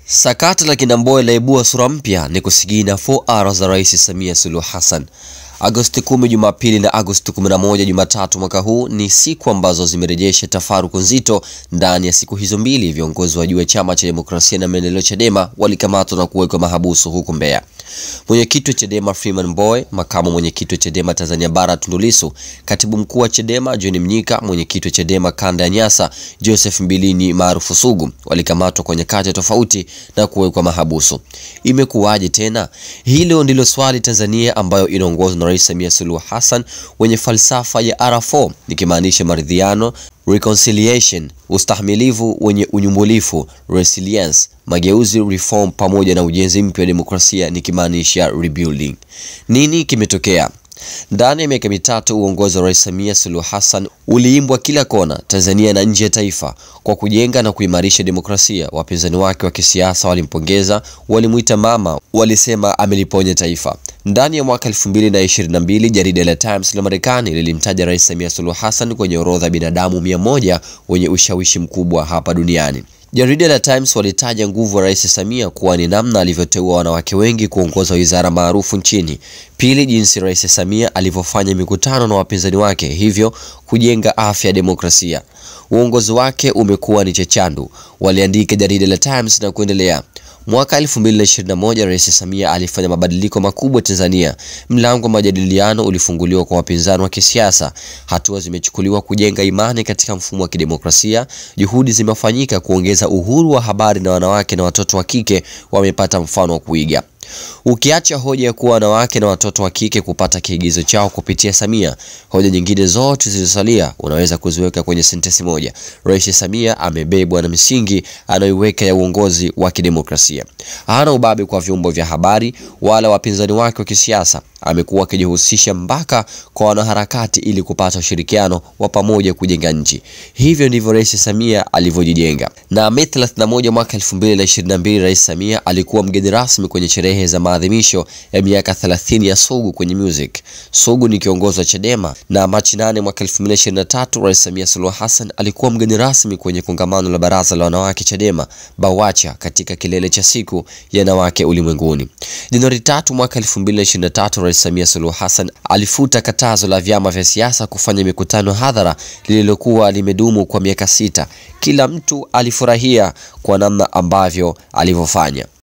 Sakata la Kinamboe laibua sura mpya ni kusigina 4R za Rais Samia Suluhu Hassan. Agosti 10 Jumapili na Agosti 11 Jumatatu mwaka huu ni siku ambazo zimerejesha tafaruku nzito. Ndani ya siku hizo mbili, viongozi wa juu wa Chama cha Demokrasia na Maendeleo Chadema walikamatwa na kuwekwa mahabusu huku Mbeya. Mwenyekiti wa Chadema Freeman Mbowe, makamu mwenyekiti wa Chadema Tanzania Bara Tundu Lissu, katibu mkuu wa Chadema John Mnyika, mwenyekiti wa Chadema kanda ya Nyasa Joseph Mbilini maarufu Sugu walikamatwa kwa nyakati tofauti na kuwekwa mahabusu. Imekuwaje tena? Hilo ndilo swali Tanzania ambayo inaongozwa na Rais Samia Suluhu Hassan wenye falsafa ya R4 nikimaanisha maridhiano reconciliation, ustahimilivu wenye unyumbulifu resilience, mageuzi reform, pamoja na ujenzi mpya wa demokrasia nikimaanisha rebuilding. Nini kimetokea? Ndani ya miaka mitatu uongozi wa Rais Samia Suluhu Hassan uliimbwa kila kona Tanzania na nje ya taifa kwa kujenga na kuimarisha demokrasia. Wapinzani wake wa kisiasa walimpongeza, walimwita mama, walisema ameliponya taifa. Ndani ya mwaka 2022 jarida la Times la Marekani lilimtaja Rais Samia Suluhu Hassan kwenye orodha ya binadamu mia moja wenye ushawishi mkubwa hapa duniani. Jarida la Times walitaja nguvu ya Rais Samia kuwa ni namna alivyoteua wanawake wengi kuongoza wizara maarufu nchini. Pili, jinsi Rais Samia alivyofanya mikutano na wapinzani wake, hivyo kujenga afya ya demokrasia. Uongozi wake umekuwa ni chechandu, waliandika jarida la Times na kuendelea. Mwaka 2021 Rais Samia alifanya mabadiliko makubwa Tanzania. Mlango wa majadiliano ulifunguliwa kwa wapinzani wa kisiasa. Hatua zimechukuliwa kujenga imani katika mfumo wa kidemokrasia. Juhudi zimefanyika kuongeza uhuru wa habari, na wanawake na watoto wa kike wamepata mfano wa kuiga. Ukiacha hoja ya kuwa wanawake na watoto wa kike kupata kiigizo chao kupitia Samia, hoja nyingine zote zilizosalia unaweza kuziweka kwenye sentensi moja: Rais Samia amebebwa na misingi anayoiweka ya uongozi wa kidemokrasia. Hana ubabe kwa vyombo vya habari wala wapinzani wake wa kisiasa. Amekuwa akijihusisha mpaka kwa wanaharakati ili kupata ushirikiano wa pamoja kujenga nchi. Hivyo ndivyo Rais Samia alivyojijenga. Na Mei 31 mwaka 2022 Rais Samia alikuwa mgeni rasmi kwenye sherehe za maadhimisho ya miaka 30 ya Sugu kwenye music. Sugu ni kiongozi wa Chadema. Na Machi 8 mwaka 2023 Rais Samia Suluhu Hassan alikuwa mgeni rasmi kwenye kongamano la Baraza la Wanawake Chadema BAWACHA katika kilele cha siku ya wanawake ulimwenguni. Januari 3 mwaka 2023 Rais Samia Suluhu Hassan alifuta katazo la vyama vya siasa kufanya mikutano hadhara lililokuwa limedumu kwa miaka sita. Kila mtu alifurahia kwa namna ambavyo alivyofanya.